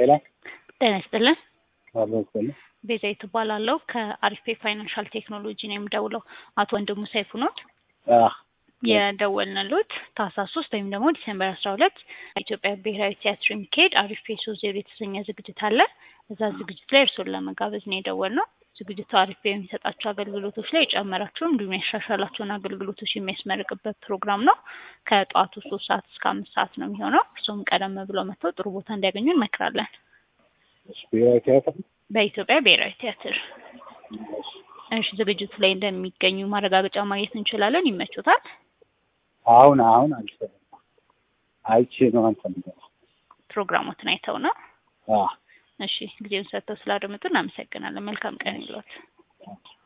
ሄሎ ጤና ይስጥልን። አሎ ይስጥልኝ። ቤዛዊት እባላለሁ ከአሪፌ ፋይናንሻል ቴክኖሎጂ ነው የምደውለው። አቶ ወንድሙ ሰይፉ ኖት? አህ የደወልንሎት ታህሳስ ሶስት ወይም ደግሞ ዲሴምበር አስራ ሁለት ኢትዮጵያ ብሔራዊ ቲያትር የሚካሄድ አሪፌ ሶስት ዜሮ የተሰኘ ዝግጅት አለ። እዛ ዝግጅት ላይ እርስዎን ለመጋበዝ ነው የደወልነው። ዝግጅቱ አሪፌ የሚሰጣቸው አገልግሎቶች ላይ የጨመራቸው እንዲሁም ያሻሻላቸውን አገልግሎቶች የሚያስመርቅበት ፕሮግራም ነው። ከጠዋቱ ሶስት ሰዓት እስከ አምስት ሰዓት ነው የሚሆነው። እርስዎም ቀደም ብለው መጥተው ጥሩ ቦታ እንዲያገኙ እንመክራለን። ብሔራዊ ቲያትር በኢትዮጵያ ብሔራዊ ቲያትር እሺ፣ ዝግጅቱ ላይ እንደሚገኙ ማረጋገጫ ማግኘት እንችላለን። ይመቾታል? አሁን አሁን አልሰማም። አይቼ ነው አንተ ነገር ፕሮግራሞትን አይተው ነው? አህ እሺ፣ ጊዜውን ሰጥተው ስላደመጡ እናመሰግናለን። መልካም ቀን ይሏት።